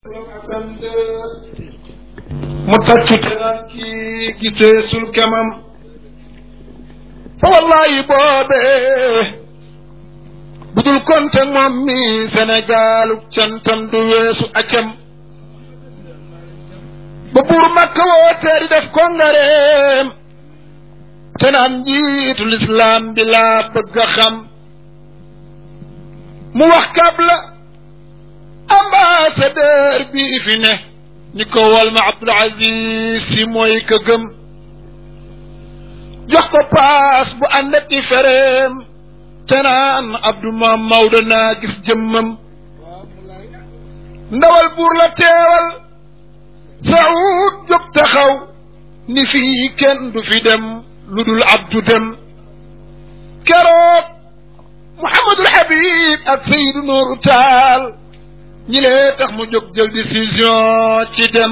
mu tàccu te naan kii gisee sul kemam fa wallahi boobee budul konte moom mi Sénégalu cantam du weesu acam ba buur makka wootee di def kongareem te naan njiitu lislaam bi laa bëgg a xam mu wax kab la ambassadeur bi fi ne ñi ko wal ma Abdul Aziz si mooy ka gëm jox ko paas bu ànd ak i fereem te naan Abdou Maam Maodo naa gis jëmmam ndawal buur la teewal Saoud jóg taxaw ni fii kenn du fi dem lu dul Abdou dem keroog Mouhamadul Habib ak Seydou Nourou Taal ñi lee tax mu jóg jël décision ci dem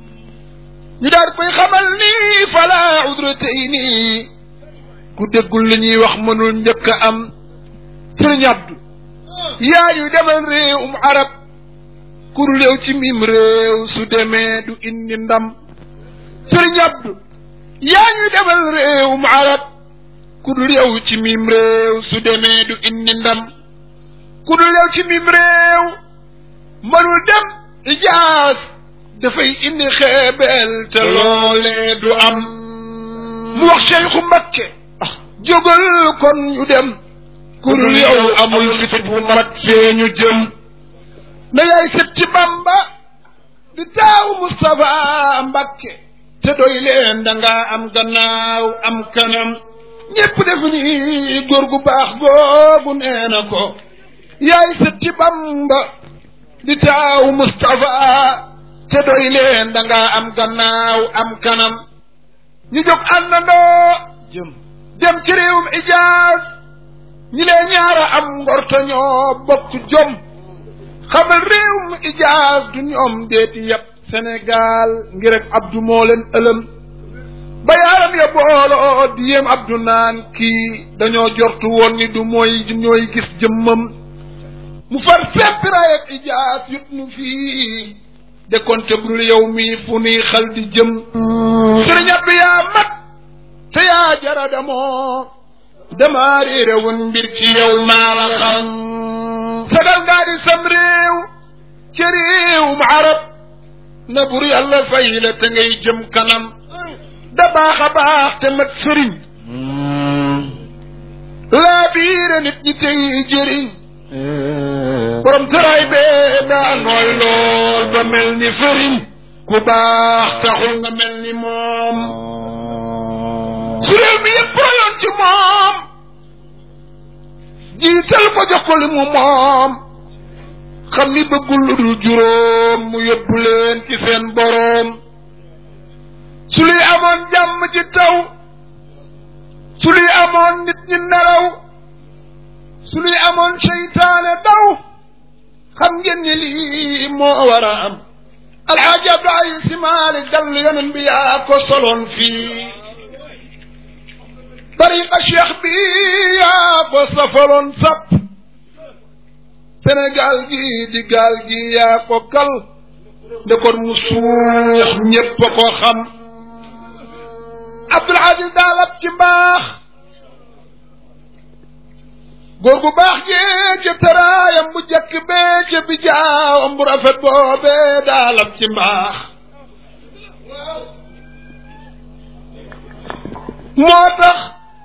ñu daal koy xamal ni fala udra tey nii ku déggul li ñuy wax mënul njëkk a am sëriñ Abdu yaa ñu demal réewum arab ku dul yow ci mim réew su demee du indi ndam sëriñ Abdu yaa ñu demal réewum arab ku dul yow ci mim réew su demee du indi ndam ku dul yow ci mim réew mënul dem ijaas dafay indi xeebeel te loolee du am mu wax Cheikhu Mbakke jógal kon ñu dem ku dul yow amul fit bu mat fee ñu jëm na yaay sët ci Bamba di taaw Moustapha Mbakke te doy leen danga am gannaaw am kanam ñépp def ni góor gu baax googu nee na ko yaay sët ci Bamba di taaw Moustapha te doy leen danga am gannaaw am kanam ñu jóg àndandoo jëm dem ci réewum Ijaaz ñi lee ñaara am ngorto ñoo bokk jom xamal réewum Ijaaz du ñoom deeti yëpp Sénégal ngir rek Abdou moo leen ëlëm ba yaaram ya booloo di yéem Abdou naan kii dañoo jortu woon ni du mooy ñooy gis jëmmam mu far seppi raay ak Ijaaz yut nu fii de kon te bul yow mi fu nuy xal di jëm sëriñ Abdou yaa mat te yaa jara damoo damaa réere woon mbir ci yow maa la xam sagal ngaa di sam réew ca réewum arab na bur yàlla fay la te ngay jëm kanam da baax a baax te mat sëriñ laa biire nit ñi tey jëriñ borom tëraay bee daa nooy lool ba mel ni fëriñ ku baax taxul nga mel ni moom su réew mi yëpp royoon ci moom jiital ko jox ko li mu moom xam ni bëggul lu dul juróom mu yóbbu leen ci seen boroom su luy amoon jàmm ci taw su luy amoon nit ñi nelaw su luy amoon seytaane daw xam ngeen ni lii moo war a am alxaaji abdu aziz si maalik dal yonen bi yaa ko soloon fii tariqa cheikh bi yaa ko safaloon sap sénégal gi di gaal gi yaa ko kal nde kon mu suux ñépp a ko xam abdul aziz daalab ci mbaax góor gu baax gee ca tëraayam bu jëkk bee ca bi jaawam bu rafet boobee daalab ci mbaax moo tax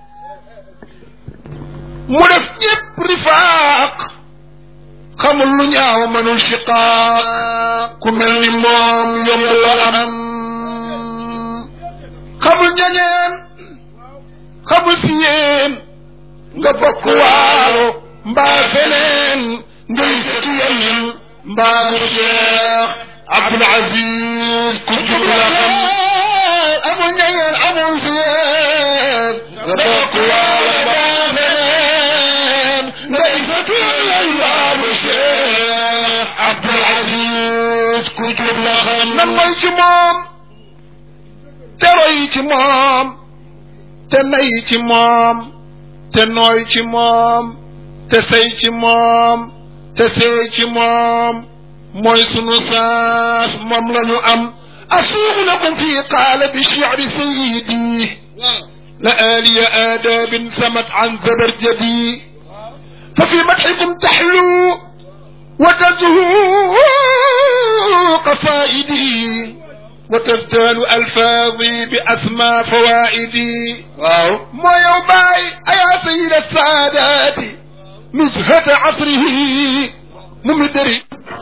mu def ñépp rifaaq xamul lu ñaaw mënul shiqaaq ku mel ni moom yomb la am xamul ñañeen xamul si yéen nga bokk waalo mbaa feneen ngay sëtu yeneen mbaa mu cheikh Abdul Aziz ku jub la xam amul ñañeen amul si yéen nga bokk waalo mbaa feneen ngay sëtu yeneen mbaa mu cheikh Abdul Aziz ku jub la xam nan mooy ci moom te roy ci moom te nay ci moom te nooy ci moom te sey ci moom te seey ci moom mooy sunu saas moom la ñu am asuuq lakum fi qaala bi shi'ri sayyidi la aaliya aadaabin samat an zabarjadi fa fi madxikum taxlu wa tazhuu qasaa'idi wa tazdaadu alfaadi bi asmaa fawaa'idi waaw moo yow baay ayaa sayyida saadaati nuzhata asrihi mu mi dëri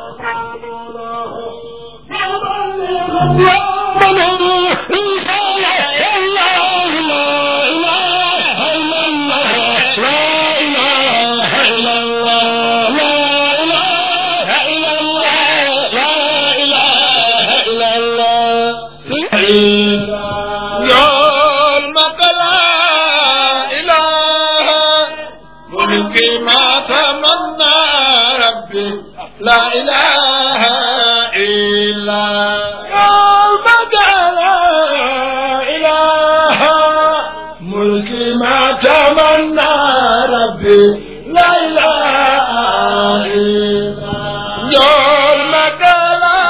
لا إله إلا يومك لا إله ملكي ما تمنى ربي لا إله إلا يومك لا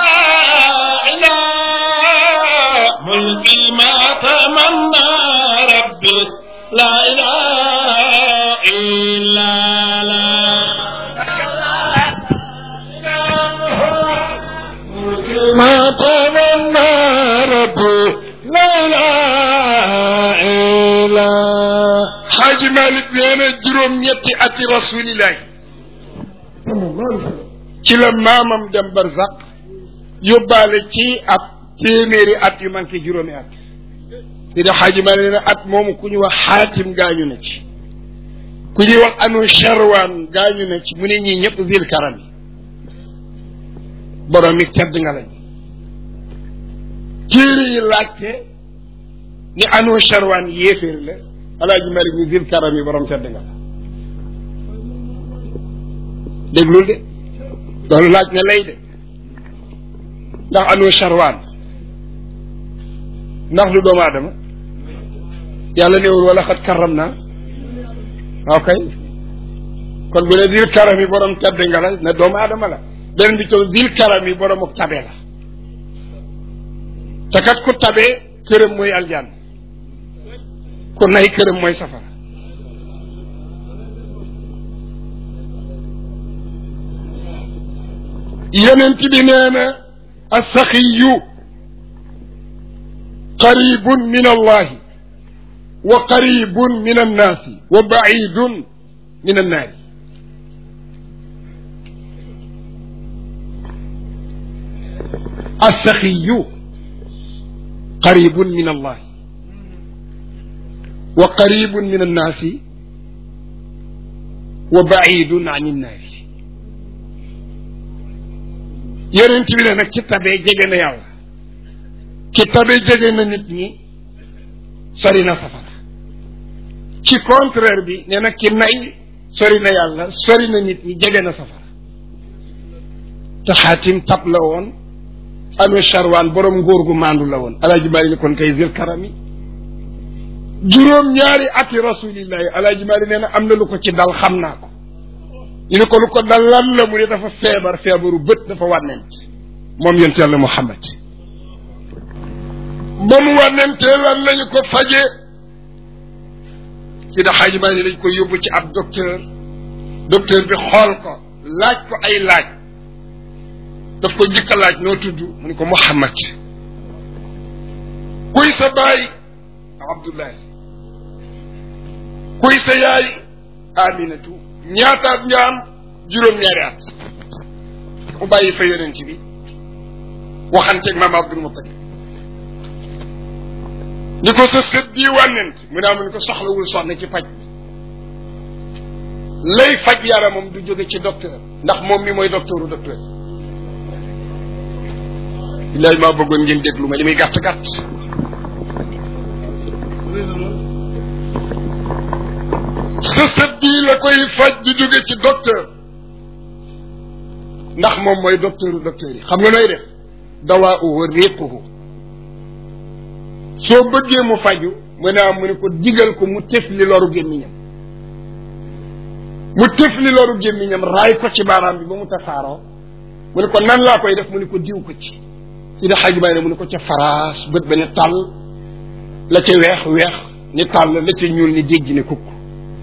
إله ملكي ما تمنى ربي لا إله إلا لا ما تمنى ربي لا اله الا حاج مالك نينا جروم ñetti ati rasulillahi ci la maamam dem barzaq yóbbaale ci at téeméeri at yu manqué juróomi at di da xaaji malik nee na at moomu ku ñu wax xaatim gaañu na ci ku ñuy wax anu charwaan gaañu na ci mu ne ñii ñëpp zil karam yi borom mi tedd nga lañ téere yi laajte ni anu charwaan yéeféer la alaaji malik ni zil karam yi borom tedd nga la déglul de loolu laaj na lay de ndax anu charwaan ndax du doomu aadama yàlla néewul wala xat karam naa ok kon bu ne zil karam yi borom tedd nga la ne doomu aadama la beneen bi toog zil karam yi borom ak tabe la te kat ku tabe këram mooy aljaan ku nay këram mooy safara yonent bi nee na asaxiyu qaribun min allahi wa qaribun min annaasi wa baidun min annaari السخي قريب من الله وقريب من الناس وبعيد عن النار yonent bi ne nag ci tabee jege na yàlla ci tabee jege na nit ñi sori na safara ci contraire bi ne nag ci nay sori na yàlla sori na nit ñi jege na safara te xaatim tab la woon anu charwaan borom ngóor gu maandu la woon alaaji maali ni kon kay zil karami juróom ñaari ati rasulillahi alaaji maali nee na am na lu ko ci dal xam naa ko ñu ne ko lu ko dal lan la mu ne dafa feebar feebaru bët dafa wànnent moom yonent yàlla muhammad ba mu wànnentee lan lañu ko faje si da xaaji maali lañ ko yóbbu ci ab docteur docteur bi xool ko laaj ko ay laaj daf ko njëkk a laaj noo tudd mu ne ko Muhammad kuy sa baay Abdullahi kuy sa yaay Aminatu ñaataat nga am juróom-ñaari at mu bàyyi fa yonent bi waxanteeg maam Abdul Muttalib ni ko sa sët bii wànnent mu ne mu ne ko soxlawul soxna ci faj bi lay faj yaramam du jóge ci docteur ndax moom mi mooy docteuru docteur billaay maa bëggoon ngeen déglu ma li muy gàtt gàtt sa sët bii la koy faj di jóge ci docteur ndax moom mooy docteuru docteur yi xam nga nooy def dawaa uhu riquhu soo bëggee mu faju mu ne am mu ne ko digal ko mu tëf li loru gémmiñam mu tëf li loru gémmiñam raay ko ci baaraam bi ba mu tasaaroo mu ne ko nan laa koy def mu ne ko diw ko ci si da xaaj bay ne mu ne ko ca faraas bët ba ne tàll la ca weex weex ni tàll la ca ñuul ni dégg ne kukk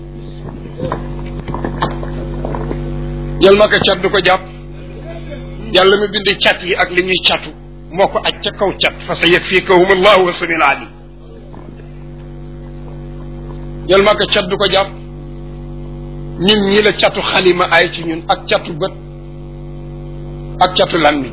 yal ma ko cat du ko jàpp yàlla mi bind cat yi ak li ñuy catu moo ko aj ca kaw cat fa sa yakfikahum allahu wa samil alim yal ma ko cat du ko jàpp ñun ñii la catu xalima ay ci ñun ak catu bët ak catu làmmiñ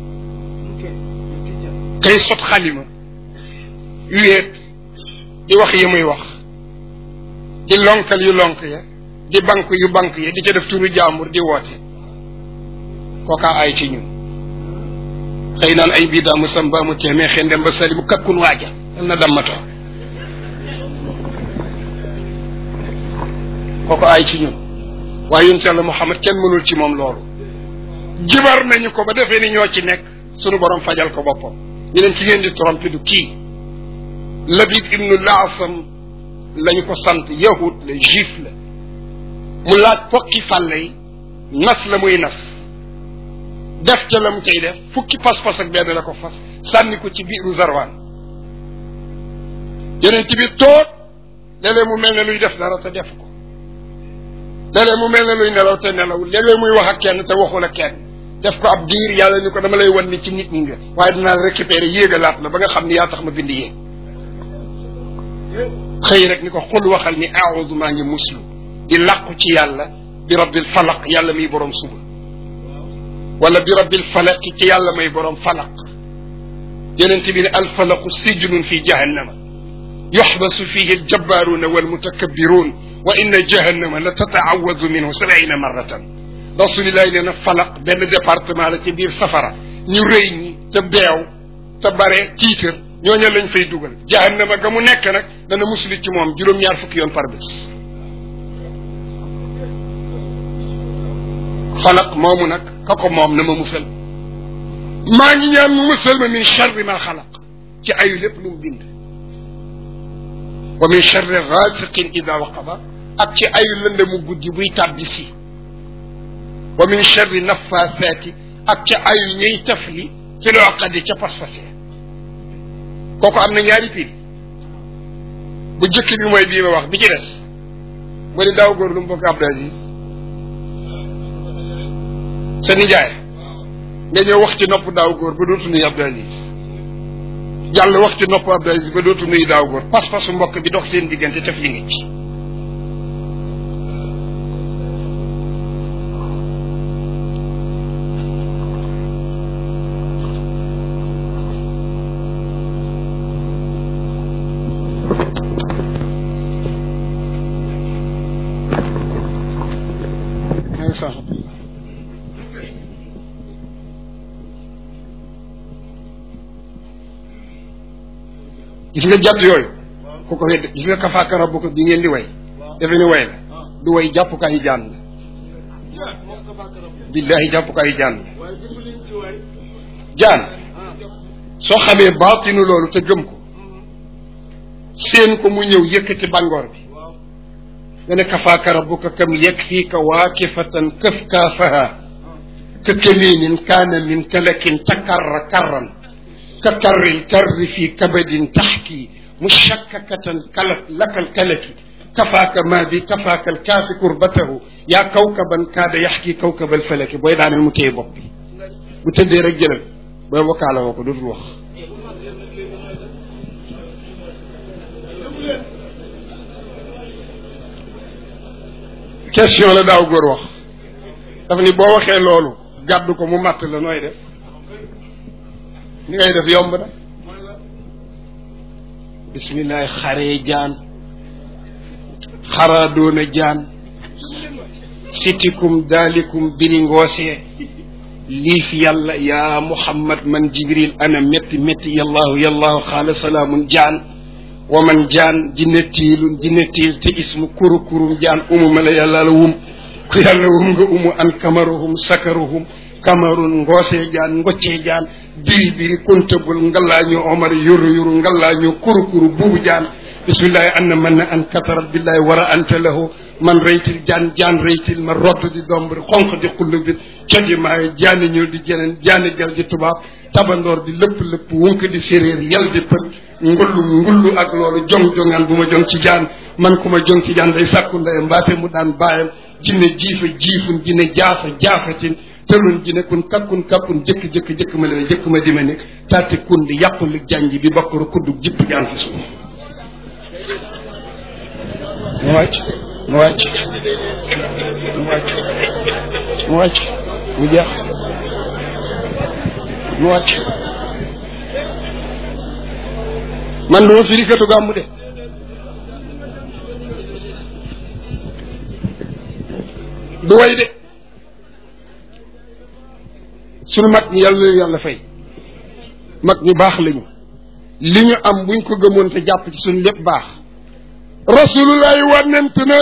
kay sot xalima wéet di wax yi muy wax di lonkal yu lonk ya di bank yu bank ya di ca def turu jaambur di woote kookaa ay ci ñun xëy naan ay bii daamu samba mu teemee xen dem ba sali mu kakkun waaja dal na dammatoo kooku ay ci ñun waaye yonent yàlla Muhammad kenn mënul ci moom loolu jibar nañu ko ba defee ni ñoo ci nekk sunu borom fajal ko boppam ñu leen ci ngeen di trompé du kii Labid ibnu Laasam lañu ko sant yahud la juif la mu laaj fokki fàlle yi nas la muy nas def ca la mu cay def fukki pas-pas ak benn la ko fas sànni ko ci biiru zarwaan yeneen bi toog léeg-léeg mu mel ne luy def dara te def ko léeg-léeg mu mel ne luy nelaw te nelaw léeg-léeg muy wax ak kenn te waxul ak kenn def ko ab diir yàlla ni ko dama lay wan ni ci nit ñi nga waaye dinaa la récupérer yéegalaat la ba nga xam ni yaa tax ma bind yéeg xëy rek ni ko xul waxal ni aawudu maa ngi muslu di làqu ci yàlla bi rabbil falaq yàlla muy borom suba wala bi rabbil falaq ci yàlla may borom falaq yeneen bi ne alfalaqu sijnun fi jahannama yuxbasu fihi aljabbaruuna walmutakabbiruun wa inna jahannama la tataawadu minhu sabiina marratan rasulillahi nee na falaq benn département la ci biir safara ñu rëy ñi te beew te bare tiitër ñooña lañ fay dugal jahannama ga mu nekk nag dana musli ci moom juróom-ñaar fukki yoon par bés falaq moomu nag ka ko moom na ma musal maa ngi ñaan mu musal ma min charri ma xalaq ci ayu lépp lu mu bind wa min charri gaasiqin ida waqaba ak ci ayu lënde mu guddi buy tàbbi si wa min charri nafaasaati ak ca ayu ñuy tafli ci loo xaddi ca pas-pasee kooku am na ñaari piri bu jëkk bi mooy bii ma wax bi ci des mu ni daaw góor lu mu bokk Abdou Aziz sa nijaay nga ñëw wax ci nopp daaw góor ba dootu nuyu Abdou Aziz yàlla wax ci nopp Abdou Aziz ba dootu nuyu daaw góor pas-pasu mbokk bi dox seen diggante taf li nga ci gis nga jàpp yooyu ku ko wedd gis nga kafaaka rabbuka bi ngeen di way defe ni way la du way jàppukaayu jaan la billahi jàppukaayu jaan la jaan soo xamee baatinu loolu te gëm ko seen ko mu ñëw yëkkati bàngoor bi nga ne kafaaka rabbuka kam yakfiika waakifatan këf kaafaha ka kamiinin kaana min kalakin takarra karran ka karril karri fi kabadin taxki mushakkakatan kalat lakal kalaki kafaaka maa bi kafaaka alkaafi kurbatahu yaa kawkaban kaada yaxki kawkabal falaki booy daaneel mu téye bopp bi bu tëddee rek jëlal booy wokkaala woo ko dootul wax question la daaw góor wax daf ni boo waxee loolu gàddu ko mu matt la nooy def ni ngay def yomb na bisimilah xaree jaan xaraa doona jaan sitikum daalikum bini ngoosee liif yàlla yaa muhammad man jibril ana métti métti yallahu yallahu xaala salaamun jaan wa man jaan jinne tiilun jinne tiil te ismu kuru kurum jaan umu ma la yàlla la wum ku yàlla wum nga umu an kamaruhum sakaruhum kamarun ngoosee jaan ngoccee jaan biri biri kuntabul ngallaañu omar yuru yuru ngallaañu kuru kuru buubu jaan bismillahi anna man na an katarat billahi wara anta lahu man reytil jaan jaan reytil ma rodd di dombri xonq di xull bi codi maayo jaani ñuul di jeneen jaani gel di tubaab tabandoor di lëpp lëpp wunk di séréer yel di pët ngullu ngullu ak loolu jong jongaan bu ma jong ci jaan man ku ma jong ci jaan day sàkku ndeyam mbaate mu daan bàyyam jinne jiifa jiifun jinne jaafa jaafatin tëlun jinne kun kakkun kakkun jëkk jëkk jëkk ma leen jëkk ma di ma ne taati kun di yàqu li janj bi bakkaru kuddug jipp jaan fi suuf mu wàcc mu wàcc mu wàcc mu wàcc mu jeex mu wàcc man duma firikatu gàmmu de du way de sunu mag ñi yàlla na yàlla fay mag ñu baax lañu li ñu am buñ ko gëmoon te jàpp ci suñu lépp baax rasulullahi wànnent na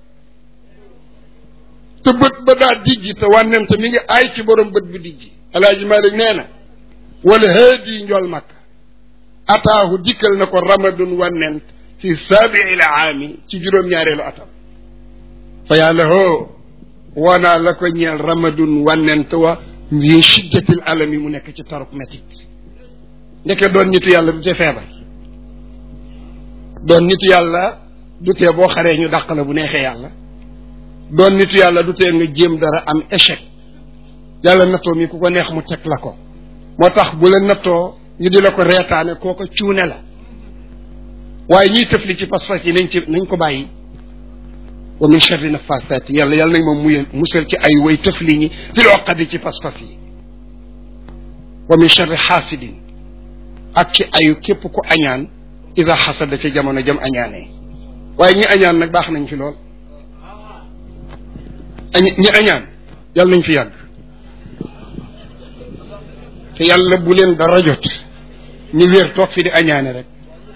te bët ba daa dijji te wànnent mi ngi aay ci borom bët bu dijji alaaji malik nee na wala haadi njool makka ataahu dikkal na ko ramadun wànnent fi saabiil aami ci juróom-ñaareelu atam fa yàlla hoo wanaa la ko ñeel ramadun wànnent wa min shiddatil alami mu nekk ci taruk métit ndeke doon nitu yàlla du te feebar doon nitu yàlla du tee boo xaree ñu dàq la bu neexee yàlla doon nitu yàlla du tee nga jéem dara am échec yàlla nattoo mi ku ko neex mu teg la ko moo tax bu la nattoo ñu di la ko reetaane kooko cuune la waaye ñiy tëfli ci pas-pas yi nañ ci nañ ko bàyyi wa min charri nafasaati yàlla yàlla nañ moom muy musal ci ay way tëfli ñi fi loqadi ci pas-pas yi wa min charri xaasidin ak ci ayu képp ku añaan ida xasada ca jamono jam añaanee waaye ñi añaan nag baax nañ fi lool ñi añaan yàlla nañ fi yàgg te yàlla bu leen dara jot ñu wér toog fi di añaane rek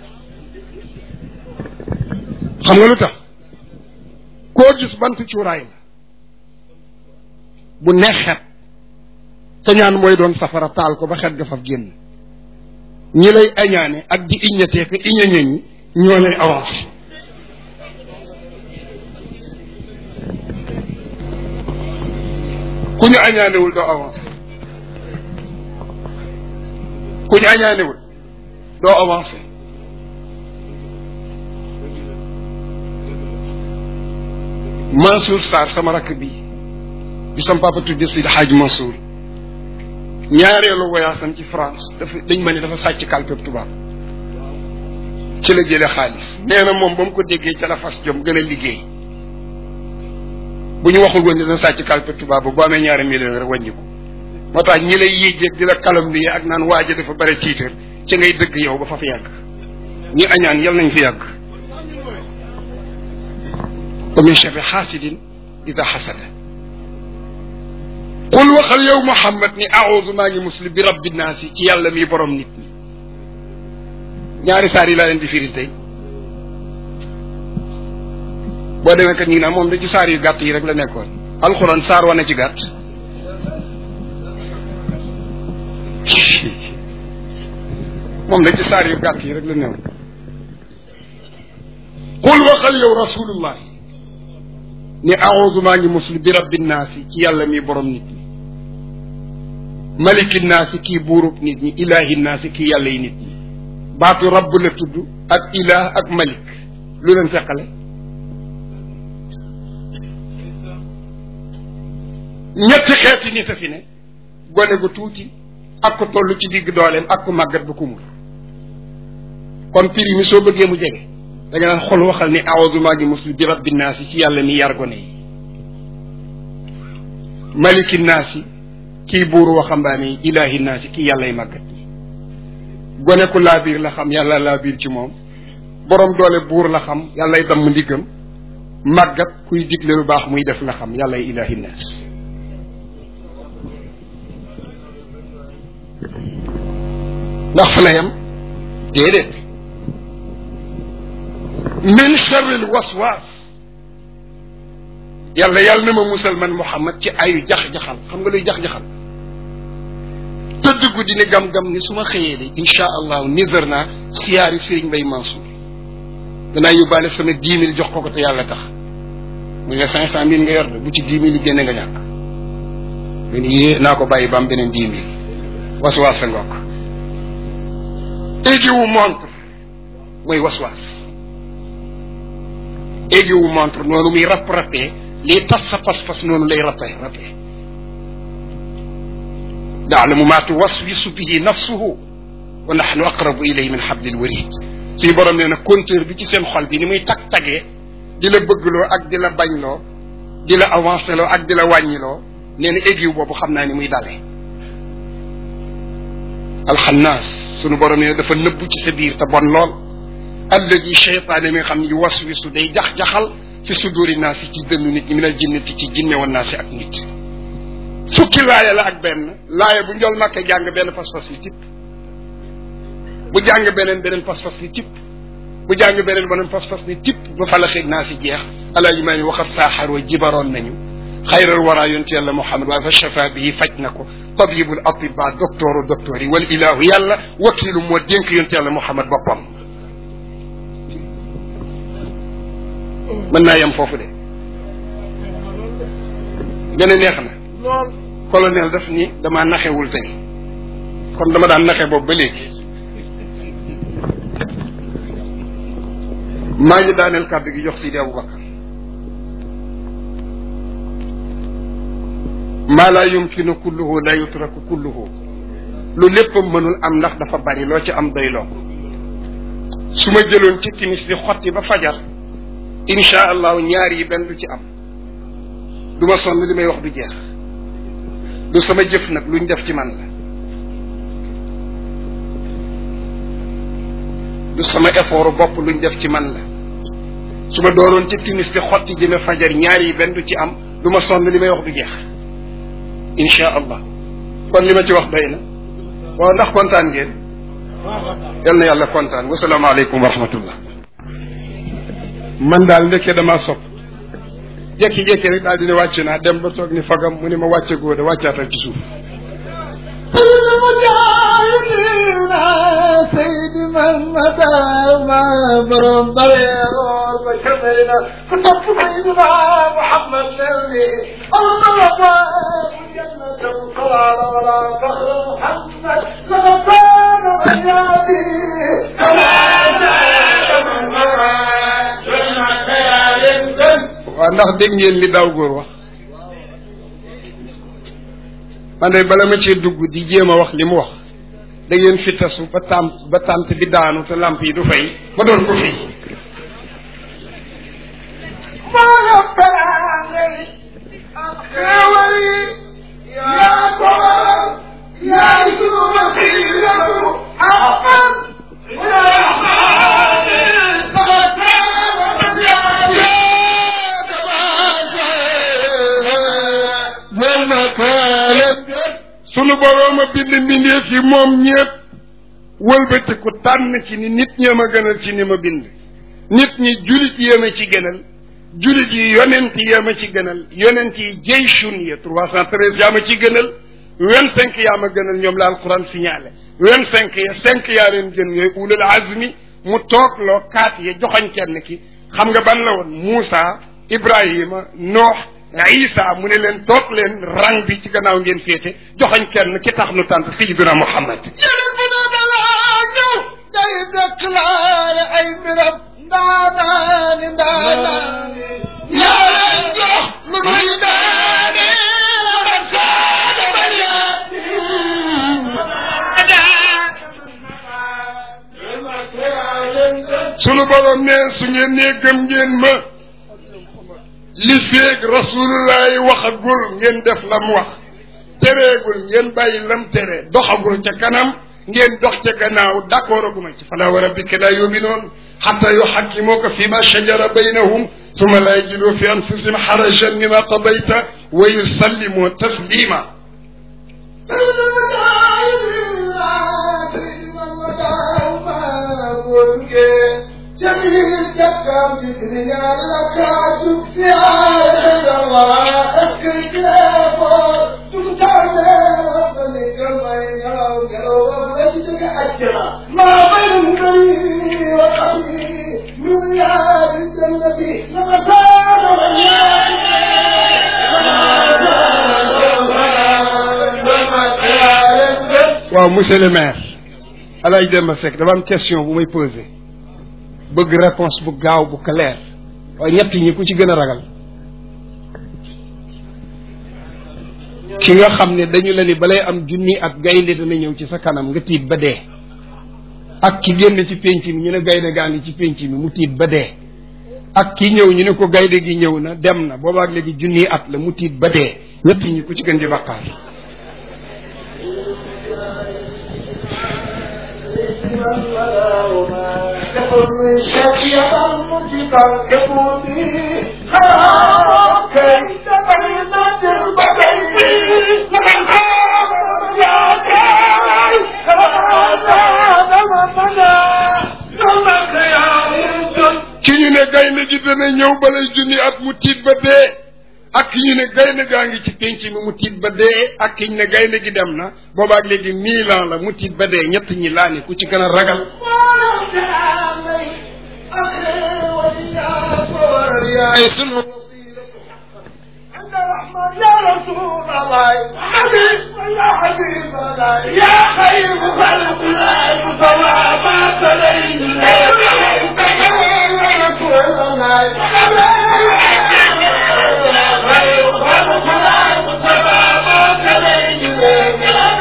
xam nga lu tax koo gis bant cuuraay la bu neex xet te ñaan mooy doon safara taal ko ba xet ga faf génn ñi lay añaane ak di iññatee ko iñañe ñi ñoo lay avancé ku ñu añaanewul doo avancé ku ñu añaanewul doo avancé Mansour Sarr sama rakk bi bi sama papa tudde Seydi Hadj Mansour ñaareelu voyage am ci France dafa dañ ma ne dafa sàcc kalpeb tubaab ci la jële xaalis nee na moom ba mu ko déggee ca la fas jom gën a liggéey bu ñu waxul woon dina sàcc kalpeb tubaab ba bu amee ñaari million rek wàññi ko moo tax ñi lay yéejeeg di la calomnier ak naan waaja dafa bare tiitar ci ngay dëgg yow ba fa fi yàgg ñi añaan yal nañ fi yàgg wa min charri xaasidin ida xasada qul waxal yow Muhammad ni aoudu maa ngi muslim bi rabbi naasi ci yàlla mi borom nit ñi ñaari saar yi laa leen di firil tey boo demee kat ñu ngi naan moom da ci saar yu gàtt yi rek la nekkoon alxuraan saar wane ci gàtt moom da ci saar yu gàtt yi rek la néew qul waxal yow rasulullah ni aoudu maa ngi muslim bi rabbi naasi ci yàlla mi borom nit ñi maliki naasi kii buurub nit ñi ilahi naasi kii yàlla yi nit ñi baatu rabb la tudd ak ilah ak malik lu leen feqale ñetti xeeti nit a fi ne gone gu tuuti ak ko toll ci digg dooleem ak ko màggat bu kumur kon prix mi soo bëggee mu jege da nga naan xol waxal ni aawdu maa ngi muslu bi rabbi naasi ci yàlla mi yar gone yi maliki naasi kii buuru waxambaane yi ilaahi naasi kii yàllay màggat ñi gone ku laa biir la xam yàlla laa biir ci moom borom doole buur la xam yàllay damm ndiggam màggat kuy digle lu baax muy def la xam yàllay ilaahi naas ndax fa la yem déedéet min charril waswaas yàlla yàlla na ma musal man Muhammad ci ayu jax-jaxal xam nga luy jax-jaxal tëdd guddi ne gam-gam ni su ma xëyee de incha allahu nizar naa siyaari Serigne Mbaye Mansour danaa yóbbaale sama dix mille jox ko ko te yàlla tax mu ne cinq cent mille nga yor de bu ci dix mille yi génne nga ñàkk mu ne yée naa ko bàyyi ba am beneen dix mille waswaas sa ngook éegi wu montre mooy waswaas éegi wu montre noonu muy rapp rappee lii tas sa pas-pas noonu lay rappee rappee yaalamu maa tuwaswisu bihi nafsuhu wa nahnu aqrabu ilayhi min hablil warid suñu borom nee na compteur bi ci seen xol bi ni muy tag tagee di la bëggloo ak di la bañloo di la avancé loo ak di la wàññiloo nee na égiw boobu xam naa ni muy dalee alxannaas sunu borom nee na dafa nëbbu ci sa biir te bon lool alladi cheytaane mi nga xam ni waswisu day jax-jaxal fi suduri naas yi ci dënnu nit ñi minal jinnati ci jinne woon naasi ak nit fukki laaya la ak benn laaya bu njol makke jàng benn pas-pas li tipp bu jàng beneen beneen pas-pas li tipp bu jàng beneen beneen pas-pas li tipp ba fa la xeeg naa si jeex alaaji maa ni waxat saaxar wa jibaroon nañu xayral wara yonte yàlla muhammad waaye fa shafa bii faj na ko tabibul atiba docteuru docteur yi wal ilahu yàlla wakiilu moo dénk yonte yàlla muhammad boppam mën naa yem foofu de gën a neex na colonel daf ni damaa naxewul tey kon dama daan naxe boobu ba léegi maa ngi daaneel kàddu gi jox Sidi Aboubacar maa laa yumkinu kulluhu la yutraku kulluhu lu léppam mënul am ndax dafa bari loo ci am doy loo ko su ma jëloon ci timis di xotti ba fajar insha allahu ñaar yi benn du ci am du ma sonn li may wax du jeex du sama jëf nag luñ def ci man la du sama effort bopp luñ def ci man la su ma dooroon ci timis di xotti jëme fajar ñaar yi benn du ci am du ma sonn li may wax du jeex insha allah kon li ma ci wax doy na waaw ndax kontaan ngeen yal na yàlla kontaan wasalaamaaleykum wa rahmatullah man daal ndekkee damaa sopp jékki-jékki rek daal dina wàcc naa dem ba toog ni fagam mu ni ma wàcce góode wàccaatal ci suuf سيد من مدى ما برم بريغور بكمينا كتب سيدنا محمد نبي الله جنة القرار ولا فخر محمد لغفار غيابي waaw ndax dégg ngeen li daaw góor wax man de bala ma cee dugg di jéem a wax li mu wax da ngeen fi tasu ba tàmp ba tànt bi daanu te lamp yi du fay ba doon ko fii sunu boroom a bind mbindeef yi moom ñépp wëlbatiku tànn ci ni nit ñee ma gënal ci ni ma bind nit ñi julit yee ma ci gënal julit yi yonent yee ma ci gënal yonent yi jeyshun ya trois cent treize yaa ma ci gënal vingt cinq yaa ma gënal ñoom la alquran signalé vingt cinq ya cinq yaa leen gën ñooy ulul azmi mu toog loo kaat ya joxoñ kenn ki xam nga ban la woon Moussa Ibrahima Noox Isa mu ne leen toog leen rang bi ci gannaaw ngeen féete joxoñ kenn ki tax nu tànt Sayyidina Muhammad yeneen bu ne balaa ñëw day déclaré ay mbiram ndaanaani ndaanaani yaa leen jox lu nuy daane la saada bariyaati sunu borom ne su ngeen nee gëm ngeen ma li feeg rasulullahi waxagul ngeen def la mu wax tereegul ngeen bàyyi lam tere doxagul ca kanam ngeen dox ca gannaaw d'accord aguma ci fala wa rabbika la yuminoon xata yuxakkimuka fi ma shajara baynahum summa la yajidu fi anfusihim xarajan mima qadayta wa yusallimu taslima جميل جكام بدنيا لك يا الله اسكت يا فور تمتعني وطنك ما ينام قلوب وجدك اجرا ما بين بني وقبي من رياض الجنة waaw monsieur le maire Alaaji Demba Seck dama am question bu may posé bëgg réponse bu gaaw bu clair waaye ñett ñi ku ci gën a ragal ki nga xam ne dañu la ni balay am junni ak gaynde dana ñëw ci sa kanam nga tiit ba dee ak ki génn ci pénc mi ñu ne gaynde gaa ngi ci pénc mi mu tiit ba dee ak ki ñëw ñu ne ko gaynde gi ñëw na dem na boobaak léegi junni at la mu tiit ba dee ñett ñi ku ci gën di baqaar ki ñu ne gaynde gi dana ñëw balay junni at mu tiit ba dee ak ki ñu ne gaynde gaa ngi ci pénc mi mu tiit ba dee ak ki ñu ne gaynde gi dem na boobaak léegi mille ans la mu tiit ba dee ñett ñi laa ni ku ci gën a ragal ay sunu يا رسول الله حبيب يا حبيب الله يا خير خلق الله مصطفى ما تلين يا رسول الله خير خلق الله مصطفى ما تلين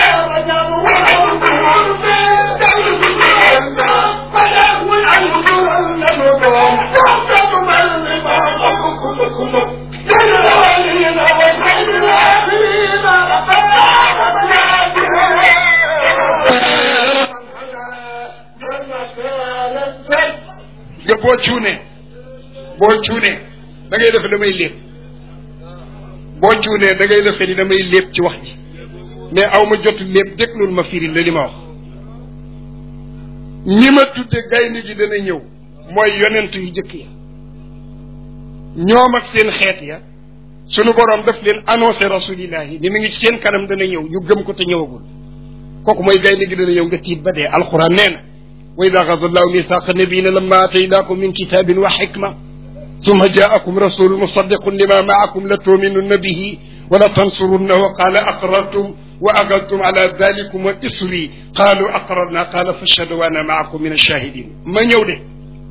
nga boo cuunee boo cuunee da ngay defe damay lépp boo cuunee da ngay defe ni damay lépp ci wax ji mais aw ma jotu lépp déglul ma firi la li ma wax ñi ma tudde gaynde gi dana ñëw mooy yonent yu jëkk ya ñoom ak seen xeet ya sunu boroom daf leen annoncé rasulillahi ni mi ngi ci seen kanam dana ñëw ñu gëm ko te ñëwagul kooku mooy gaynde gi dana ñëw nga tiit ba dee alquran nee na wa ida axada allahu mithaqa nabiyina lamma ataynakum min kitabin wa xikma ثم جاءكم رسول مصدق لما معكم لتؤمنن به ولتنصرنه قال أقررتم وأخذتم على ذلكم وإصري قالوا أقررنا قال فاشهدوا وأنا معكم من الشاهدين ما ñëw de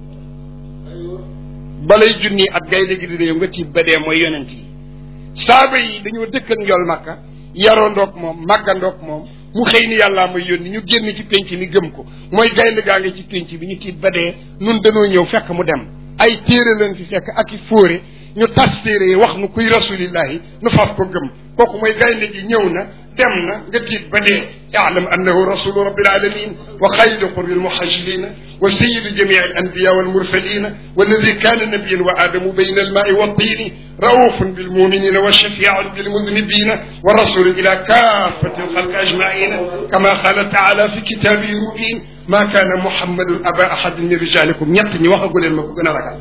balay junni at gaynde gi di nga tiit ba dee mooy yonent yi saaba yi dañoo dëkk ak njool makka yaroo ndoog moom màggandoog moom mu xëy ni yàllaa may yónni ñu génn ci pénc mi gëm ko mooy gaynde gaa ngi ci pénc bi ñu tiit ba dee nun dañoo ñëw fekk mu dem ay téere leen fi fekk ak i fóore ñu tas téere yi wax nu kuy rasulillahi nu faf ko gëm kooku mooy gaynde gi ñëw na dem na nga tiit ba dee yaalam annahu rasulu rabbil alamin wa xayru qurbi almuhajilina wa sayidu jamii alanbiya walmursalina walladi kana nabiyan wa adamu bayna almaai waltini raufun bilmuminina wa shafiun bilmudnibina wa rasulun ila kafati alxalqi ajmaina kama qala taala fi kitabihi mubin ma kana muhammadun aba ahadin min rijalikum ñett ñi waxagu leen ma ko gën a ragal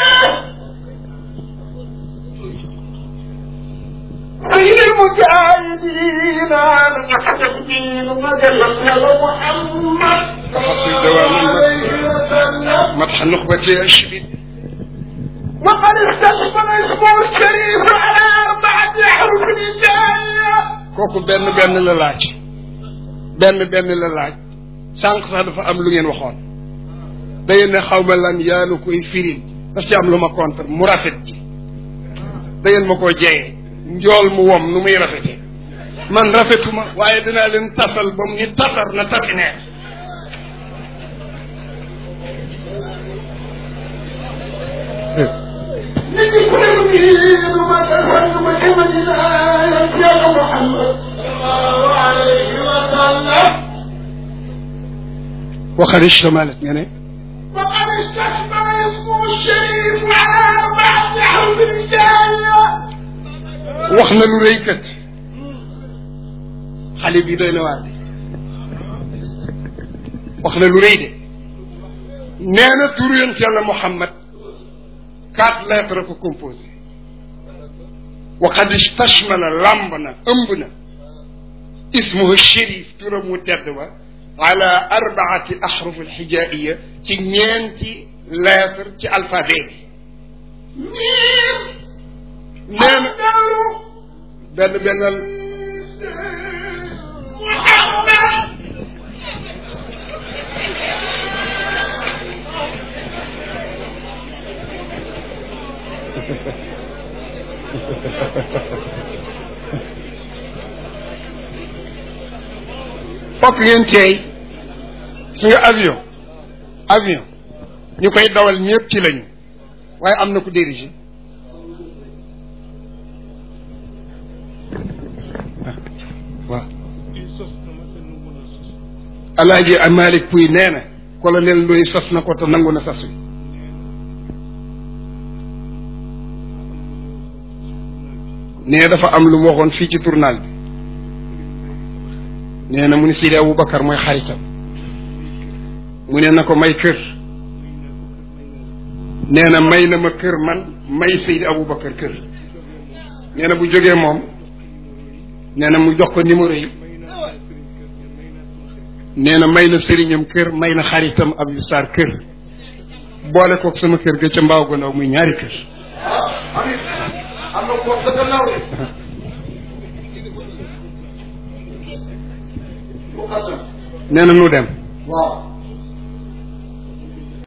بين المجاهدين نحن الدين وجلسنا محمد تفاصيل دوام وسلم مدح النخبة الشديد وقد استشمل اسمه الشريف على أربعة أحرف الجاية kooku benn benn la laaj benn benn la laaj sànq sax dafa am lu ngeen waxoon da ngeen ne xaw ma lan yaa nu koy firil daf ci am lu ma contre mu rafet ji da ngeen ma koo jeyee njool mu wom nu muy rafete man rafetuma waaye dinaa leen tasal ba mu ni tasar na tasi neex نجي كل مدير وما تفهم محمد الآية يا محمد صلى الله عليه وسلم waxal istamalat nga ne وقد استشمل اسمه الشريف على أربعة أحرف الجاية wax na lu rëy kat xale bi doy na waar de wax na lu rëy de nee na turu yonent yàlla Muhammad quatre lettres ko composé wa qad istashmala lamb na ëmb na ismuhu shérif turam mu tedd wa ala arbaati ahruf alxijaiya ci ñeenti lettre ci alphabet bi miim nee na abdalu benn bennal muhammad fokk ngeen teey su nga avion avion ñu koy dawal ñëpp ci lañu waaye am na ku dirigé waaw alaaji Malick Pouy nee na colonel Ndoye sos na ko te nangu na sas wi nee dafa am lu mu waxoon fii ci tournal bi nee na mu ni Sidi Aboubacar mooy xaritam mu ne na ko may kër nee na may na ma kër man may Seydi Aboubacar kër nee na bu jógee moom nee na mu jox ko numéro yi nee na may na sëriñam kër may na xaritam Abdou Sarr kër boole kook sama kër ga ca mbaaw ga ndaw muy ñaari kër am na ko dëgg naw de nee na nu dem waaw